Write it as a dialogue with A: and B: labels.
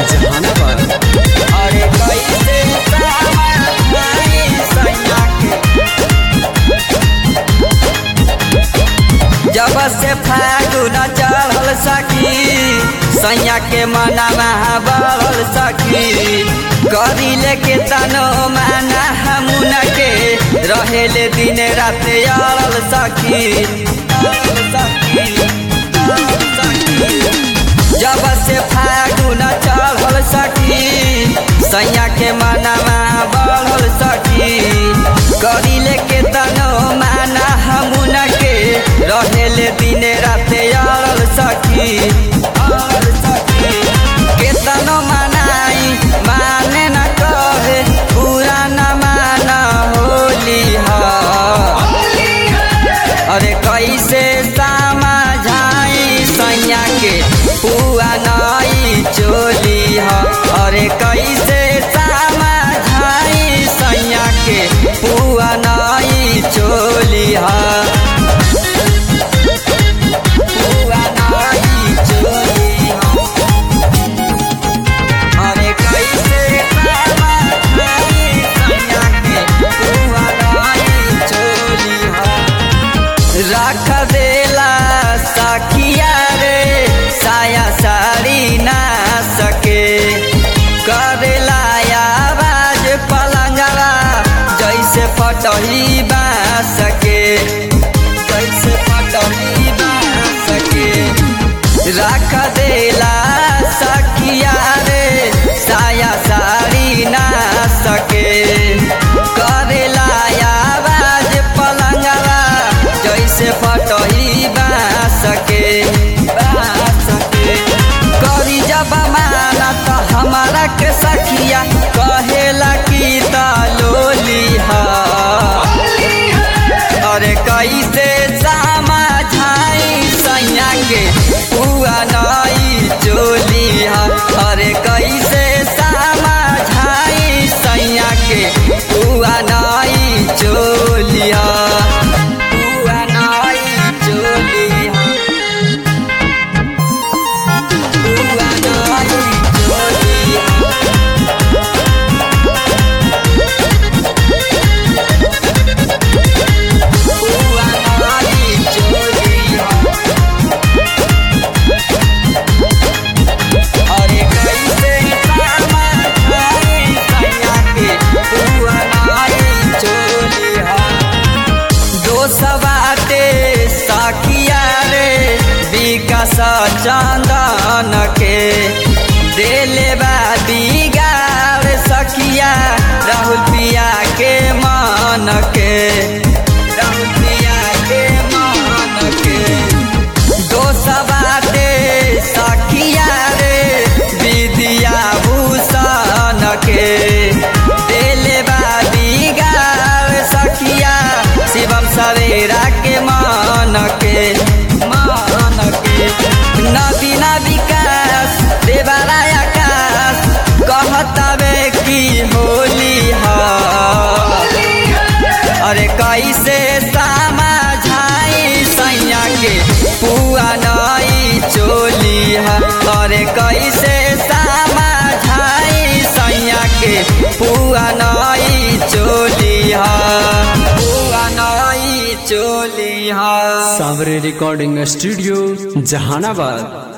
A: जहानाबाद
B: अरे कैसे समाई सैया के जब से फागुन चढ़ल सखी सैया के मनमा बढ़ल सखी करी लेके तनो माना हमुन के रहेले दिन रात अड़ल सखी अड़ल सखी, अड़ल सखी। जब से फागुन चढ़ल सखी सैया के मनमा बढ़ल सखी करी लेके तनो माना हमुन के रहेले दिन रात अड़ल सखी अड़ल सखी केतनो मनाई माने न कहे पूरा न माना होली हा अरे कैसे समझाई सैया के पुआ नई चोली ह अरे कैसे समझाई सैया के पुआ नई चोली ह पुआ नई चोली ह अरे कैसे समझाई सैया के पुआ नई चोली ह रख देला सखिया रे साया साड़ी ना सके करेला आवाज पलंगवा जैसे फटही बा सके जैसे फटही बा सके रख देला सखिया रे साया साड़ी ना सके करेला आवाज पलंगवा जैसे फटही बा सके बा सके करी जब माना तो हमारा के सखिया कहेला की लोली हा अरे कैसे समझाई सैया के पुआ नई चोली हा अरे कैसे समझाई सैया के पुआ नई चोली हा पुआ नई चोली हा पुआ नई चोली हा पुआ नई चोली हा अरे कैसे समझाई सैया के पुआ नई चोली हा दोसवाटे साखिया रे विकास चंदन के देले बा बिगाड़ सखिया राहुल पिया के मन के राहुल पिया के मन के दोसवाटे सखिया रे विद्या भूषण के देले बा बिगाड़ सखिया शिवम सवेरा के मान के मान के नवीना विकास देवारा आकाश कहतावे की होली हा अरे कैसे समझाई सैया के पुआ नई चोली है अरे कैसे समझाई सैया के पुआ नई चोली है पुआ नई चोली है
A: सावरे रिकॉर्डिंग स्टूडियो जहानाबाद